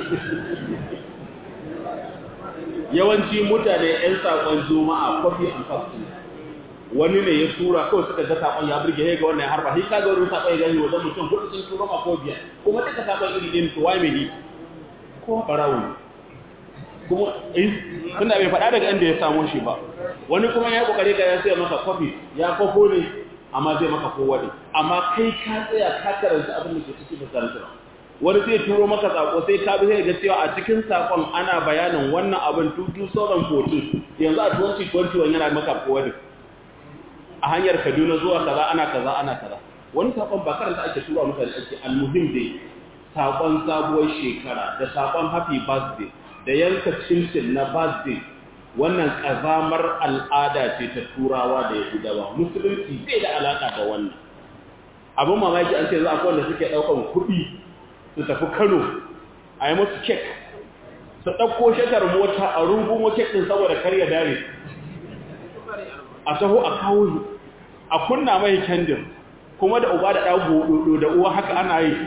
yawanci mutane yan sakon juma'a copy and paste wani ne ya tura kawai suka ga sakon ya burge ga wannan harba shi kaga wani sakon ya gani wajen mutum hudu sun turo ma ko biyar kuma duka sakon iri din to wai me ni ko barawo kuma tunda bai faɗa daga inda ya samu shi ba wani kuma ya kokare ga ya sai maka kofi ya kofo ne amma zai maka kowane amma kai ka tsaya ka karanta abin da ke ciki da karanta wani zai turo maka sako sai ka bi sai ga cewa a cikin sakon ana bayanin wannan abin 2014 yanzu a 2021 yana maka kowane a hanyar Kaduna zuwa kaza ana kaza ana kaza wani sakon ba karanta ake tura mutane ake almuhim dai sakon sabuwar shekara da sakon happy birthday da yanka cincin na birthday wannan kazamar al'ada ce ta turawa da yahudawa musulunci bai da alaka da wannan abin mamaki an ce za a wanda suke daukan kuɗi su tafi kano a yi musu kek su ɗauko shakar mota a rungumo kek ɗin saboda karya dare a taho a kawo a kunna mai kendir kuma da uba da ɗago da uwa haka ana yi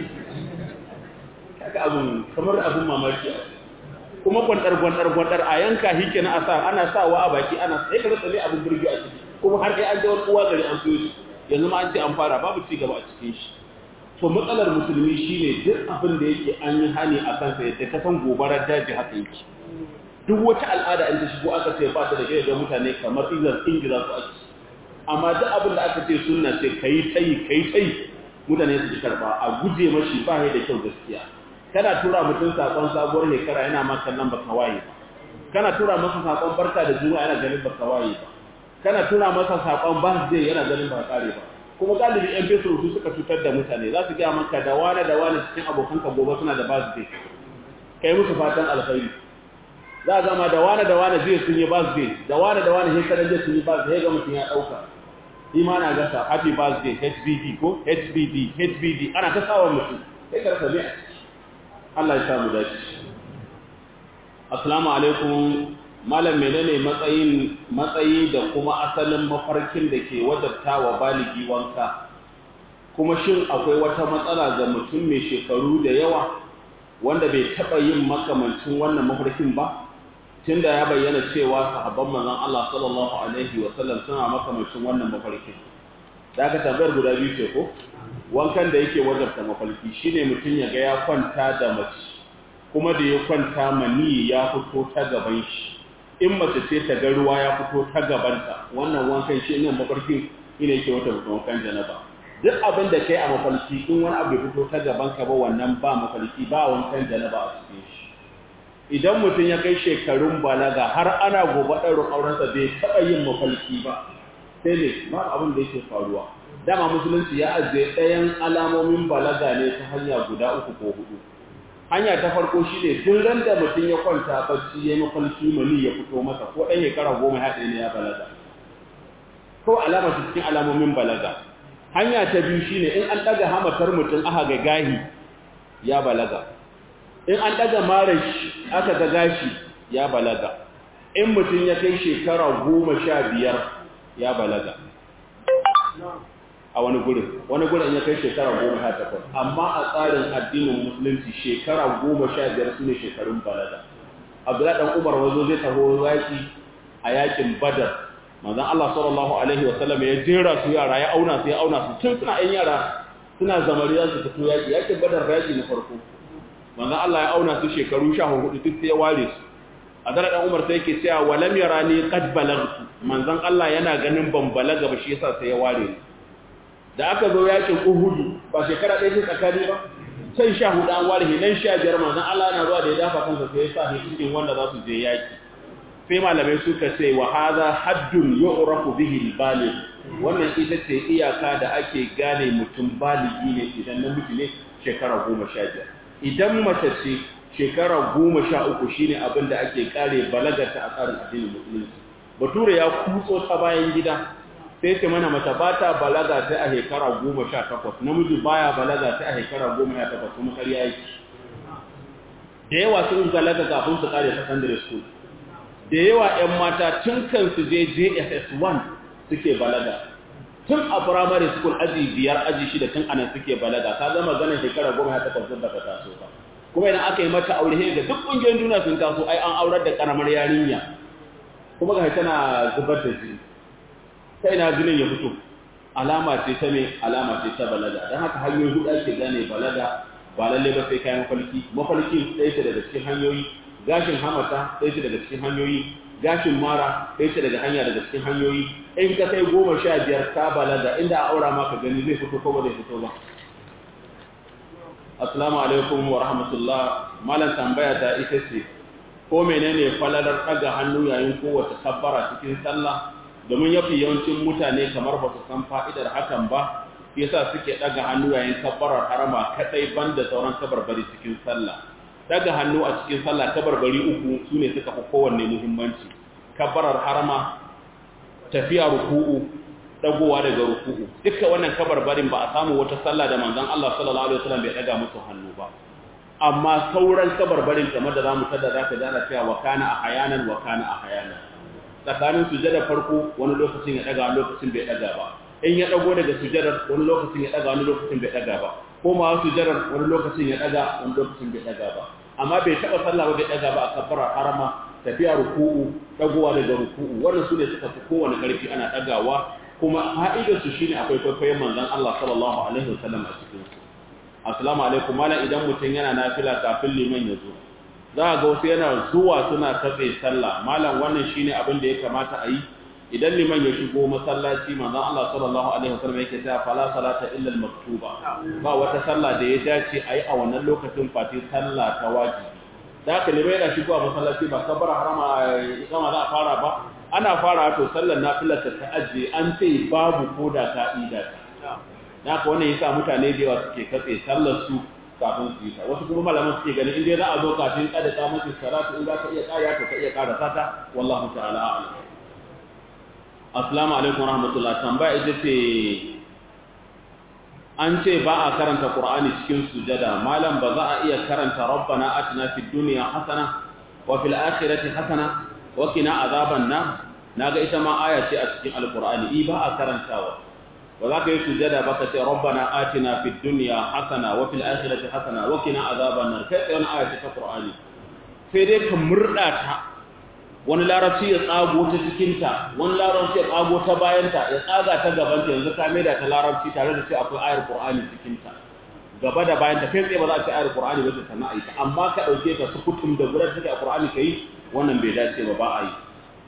haka abin kamar abin mamaki kuma gwantar gwantar gwantar a yanka hike na asa ana sawa a baki ana sai ka tsale abin burgi a ciki kuma har dai an ga wani uwa gari an so shi yanzu ma an ce an fara babu ci gaba a cikin shi to matsalar musulmi shine duk abin da yake an yi hani a kansa yadda ka san gobarar daji haka yake duk wata al'ada in ta shigo aka ce ba ta da gaya ga mutane kamar izar ingiza su ake amma duk abin da aka ce sunna ce kai tai kai tai mutane su ji karba a guje mashi ba da kyau gaskiya kana tura mutum sakon sabuwar shekara yana ma kallon baka waye ba kana tura masa sakon barka da juma'a yana ganin baka waye ba kana tura masa sakon birthday yana ganin ba kare ba kuma galibi yan fesu su suka cutar da mutane za su gaya maka da wane da wane cikin abokanka gobe suna da birthday kai musu fatan alkhairi za a gama da wane da wane zai sun yi birthday da wane da wane shekaran zai sun yi birthday ga mutum ya dauka imana gasa happy birthday hbd ko hbd hbd ana ta sawa mutum sai ka rasa me a ciki Allah ya samu dace Assalamu alaikum malam menene matsayin matsayi da kuma asalin mafarkin da ke wajabta wa baligi wanka kuma shin akwai wata matsala ga mutum mai shekaru da yawa wanda bai taɓa yin makamancin wannan mafarkin ba tunda ya bayyana cewa sahabban manzon Allah sallallahu alaihi wa sallam suna makamancin wannan mafarkin da aka tambayar guda biyu ce ko wankan da yake wajabta mafarki shine mutum ya ga ya kwanta da mace kuma da ya kwanta mani ya fito ta gaban shi in mace ce ta ga ruwa ya fito ta gabanta wannan wankan shi ne mafarkin ina yake wata mutum wankan janaba duk abin da kai a mafarki in wani abu ya fito ta gaban ka ba wannan ba mafarki ba wankan janaba a cikin shi idan mutum ya kai shekarun balaga har ana gobe ɗaurin aurensa bai taɓa yin mafarki ba sai ne ba abin da yake faruwa dama musulunci ya ajiye ɗayan alamomin balaga ne ta hanya guda uku ko hudu hanya ta farko shi ne tun ran da mutum ya kwanta bacci ya mafarki mani ya fito masa ko ɗan shekara goma ya ne ya balaga ko alama su cikin alamomin balaga hanya ta biyu shi ne in an ɗaga hamatar mutum aka ga gahi ya balaga in an ɗaga marash aka ga gashi ya balaga in mutum ya kai shekara goma sha biyar ya balaga a wani gurin wani gurin ya kai shekara goma sha takwas amma a tsarin addinin musulunci shekara goma sha biyar su ne shekarun balaga abdullahi dan umar wazo zai taho yaki a yakin badar manzon Allah sallallahu alaihi wa sallam ya jera su yara ya auna su ya auna su tun suna yan yara suna zamariya su fito yaki yakin badar yaki na farko manzon Allah ya auna su shekaru 14 duk sai ya ware su a dara dan Umar sai yake cewa walam yarani qad balagtu manzon Allah yana ganin ban balaga ba shi yasa sai ya ware ni da aka zo yakin Uhud ba shekara ɗaya ce tsakani ba sai 14 an ware nan 15 manzon Allah yana zuwa da ya dafa kansa sai ya sa shi cikin wanda za su je yaki sai malamai suka ce wa hadha haddun yu'rafu bihi al-baligh wannan ita ce iyaka da ake gane mutum baligi ne idan namiji ne shekara 15 idan mace ce shekara 13 shine abin da ake kare balagarta a tsarin addinin musulunci bature ya kutso ta bayan gida sai ce mana mace ba ta balaga ta a shekara 18 namiji baya balaga ta a shekara 18 kuma ƙarya yake da yawa sun balaga kafin su kare secondary school da yawa 'yan mata tun kan su je JSS1 suke balaga tun a primary school aji biyar aji shida tun anan suke balaga ta zama ganin shekara goma ya takwas da ka taso ba kuma idan aka yi mata aure ga duk ƙungiyar duniya sun taso ai an aurar da karamar yarinya kuma ga tana zubar da jini sai na jinin ya fito alama ce ta me alama ce ta balaga don haka hanyoyi hudu ake gane balaga ba lalle ba sai kayan mafalki mafalki ɗaya ce daga cikin hanyoyi gashin hamata ɗaya ce daga cikin hanyoyi gashin mara ɗaya ce daga hanya daga cikin hanyoyi in ka kai goma sha biyar ka balaga inda a aura maka gani zai fito ko ba zai fito ba assalamu alaikum wa rahmatullah malam tambaya ta ita ce ko menene falalar ɗaga hannu yayin kowace kabbara cikin sallah domin yafi yawancin mutane kamar ba su san fa'idar hakan ba yasa suke ɗaga hannu yayin kabbarar harama kaɗai banda sauran kabarbari cikin sallah daga hannu a cikin sallah kabarbari uku su ne suka fi kowanne muhimmanci kabbarar harama tafiya ruku'u dagowa daga ruku'u duka wannan kabarbarin ba a samu wata sallah da manzon Allah sallallahu alaihi wasallam bai daga musu hannu ba amma sauran kabarbarin kamar da zamu tada zaka gane cewa wa kana ahyanan wa kana ahyanan tsakanin sujada farko wani lokacin ya daga wani lokacin bai daga ba in ya dago daga sujadar wani lokacin ya daga wani lokacin bai daga ba ko ma sujadar wani lokacin ya daga wani lokacin bai daga ba amma bai taba sallah ba bai daga ba a kabbara harama tafiya ruku'u dagowa daga ruku'u wannan sune suka fi kowane karfi ana dagawa kuma fa'idar su shine akwai kwaikwayon manzon Allah sallallahu alaihi wasallam a cikin su assalamu alaikum malam idan mutum yana nafila kafin liman ya zo za ga wasu yana zuwa suna katse sallah malam wannan shine abin da ya kamata a yi idan liman ya shigo masallaci manzon Allah sallallahu alaihi wasallam yake cewa fala salata illa al-maktuba ba wata sallah da ya dace ayi a wannan lokacin fati sallah ta wajibi da haka liman yana shigo a masallaci ba kabara harama kama za a fara ba ana fara to sallar nafilar ta ajiye an ce babu koda ka'ida ta da haka wannan yasa mutane da yawa suke katse sallar su kafin su yi ta wasu kuma malaman suke ganin in dai za a zo kafin kada ta mace salatu in za ka iya kaya to ka iya kada sata wallahu ta'ala a'lam Assalamu alaikum rahmatullah tambaya ita ce an ce ba a karanta Qur'ani cikin sujada malam ba za a iya karanta rabbana atina fid dunya hasana wa fil akhirati hasana wa qina azaban nar naga ita ma aya ce a cikin alqur'ani i ba a karantawa ba za ka yi sujada ba ka ce rabbana atina fid dunya hasana wa fil akhirati hasana wa qina azaban nar kai wannan aya ce ta Qur'ani sai dai ka murda ta wani larabci ya tsago ta cikinta wani larabci ya tsago ta bayanta ya tsaga ta gabanta yanzu ka maida ta larabci tare da cewa akwai ayar qur'ani cikinta gaba da bayanta kai tsaye ba za a ce ayar qur'ani ba ta sana'a ita amma ka dauke ta sukutum da gurar take a qur'ani kai wannan bai dace ba ba a yi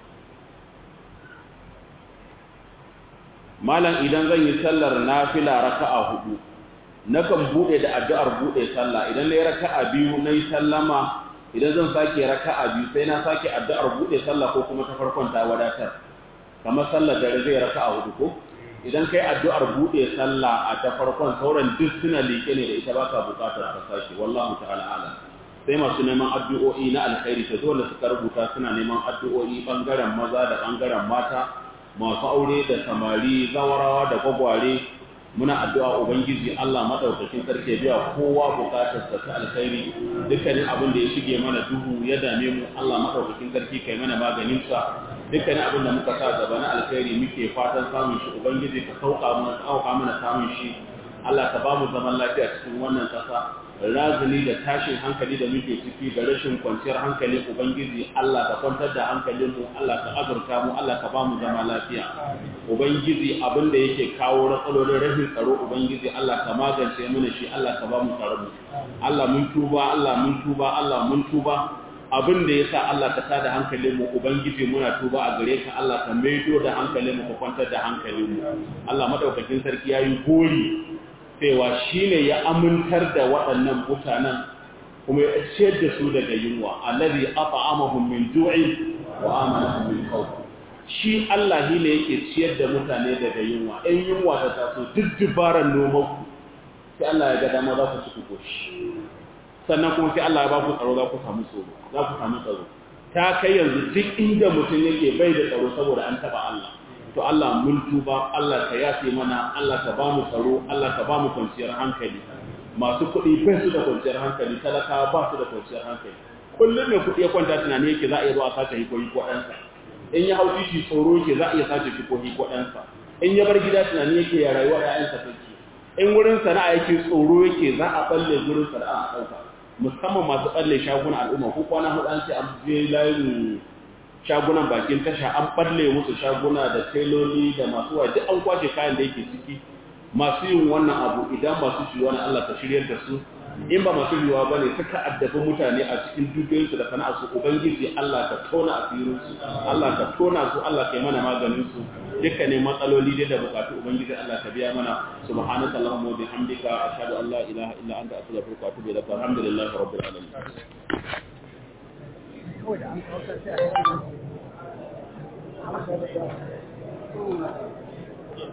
malam idan zan yi sallar nafila raka'a hudu nakan bude da addu'ar bude sallah idan nayi raka'a biyu nayi sallama idan zan sake raka'a biyu sai na sake addu'ar bude sallah ko kuma ta farkon ta wadatar kamar sallar dare zai raka'a hudu ko idan kai addu'ar bude sallah a ta farkon sauran duk suna liƙe ne da ita baka buƙatar ka sake wallahu ta'ala alam sai masu neman addu'o'i na alkhairi ta dole suka rubuta suna neman addu'o'i bangaren maza da bangaren mata masu aure da samari zawarawa da gwagware muna addu'a ubangiji Allah madaukakin sarki ya biya kowa bukatar sa ta alkhairi dukkanin abin da ya shige mana duhu ya dame mu Allah madaukakin sarki kai mana maganin sa dukkanin abin da muka sa gaba na alkhairi muke fatan samun shi ubangiji ka sauka mana sauka mana samun shi Allah ka ba mu zaman lafiya cikin wannan kasa razani da tashin hankali da muke ciki da rashin kwanciyar hankali ubangiji Allah ka kwantar da hankalinmu Allah ka azurta mu Allah ka ba mu zama lafiya ubangiji abin da yake kawo matsalolin rashin tsaro ubangiji Allah ka magance mana shi Allah ka ba mu tsaro Allah mun tuba Allah mun tuba Allah mun tuba abin da yasa Allah ka tada hankalinmu ubangiji muna tuba a gare ka Allah ka maido da hankalinmu ka kwantar da hankalinmu Allah madaukakin sarki yayi gori cewa shi ne ya amintar da waɗannan mutanen kuma ya ciyar da su daga yunwa allazi at'amahum min ju'in wa amanahum min khawf shi Allah shi ne yake ciyar da mutane daga yunwa in yunwa ta taso duk dubaran noman ku sai Allah ya ga dama za ku ci ku goshi sannan kuma sai Allah ya ba ku tsaro za ku samu tsaro za ku samu tsaro ta kai yanzu duk inda mutum yake bai da tsaro saboda an taba Allah to Allah mun tuba Allah ka yafe mana Allah ka ba mu tsaro Allah ka ba mu kwanciyar hankali masu kuɗi bai su da kwanciyar hankali talakawa ba su da kwanciyar hankali kullum mai kuɗi ya kwanta tunani yake za a iya zuwa sace hikoyi ko ɗansa in ya hau titi tsoro yake za a iya sace hikoyi ko ɗansa in ya bar gida tunani yake ya rayuwa ƴaƴansa take in wurin sana'a yake tsoro yake za a balle gurin sana'a a ɗauka musamman masu balle shagunan al'umma ko kwana hudu an ce an je layin shagunan bakin tasha an balle musu shaguna da teloli da masu wa duk an kwace kayan da yake ciki masu yin wannan abu idan masu shi wani Allah ka shiryar da su in ba masu yiwa bane suka addabi mutane a cikin dukiyoyinsu da sana'ar su ubangiji Allah ka tona asirin su Allah ka tona su Allah ka yi mana maganin su dukkanin matsaloli dai da bukatu ubangiji Allah ka biya mana subhanaka allahumma wa bihamdika ashhadu an la ilaha illa anta astaghfiruka wa atubu ilaik alhamdulillahi rabbil alamin kawai da an kawo sai a yi